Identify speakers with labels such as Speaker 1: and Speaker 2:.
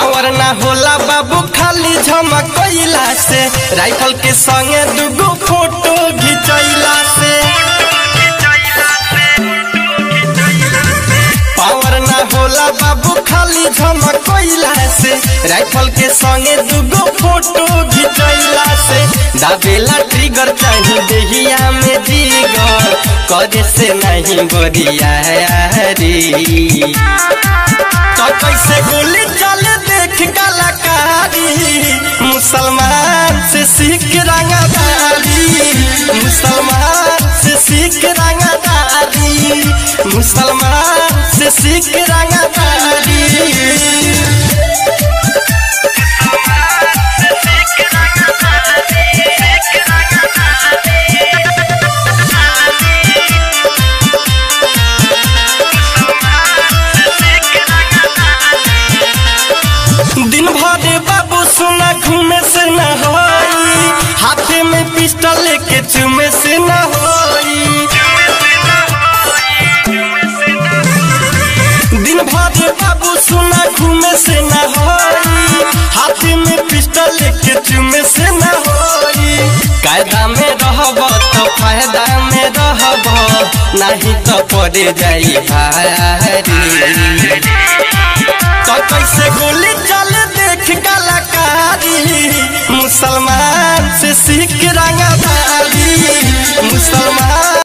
Speaker 1: power ना होला बाबू खाली झमकैला से राइफल के संगे दुगो फोटो घिचैला से पावर ना होला बाबू खाली झमकैला से राइफल के संगे दुगो फोटो घिचैला से दाबेला ट्रिगर चाही देहिया में जिगर करे से नहीं बोरिया रे तो कैसे गोली चले देख कलाकारी मुसलमान से सीख रंगदारी मुसलमान से सीख रंगदारी मुसलमान से सीख रंगदारी दिन भर बाबू सुना घूमे से न होई हाथे में पिस्टल लेके चुमे से न होई दिन भर बाबू सुना घूमे से न होई हाथे में पिस्टल लेके चुमे से न होई कायदा में रहब तो फायदा में रहब नहीं तो पड़े जाई भारी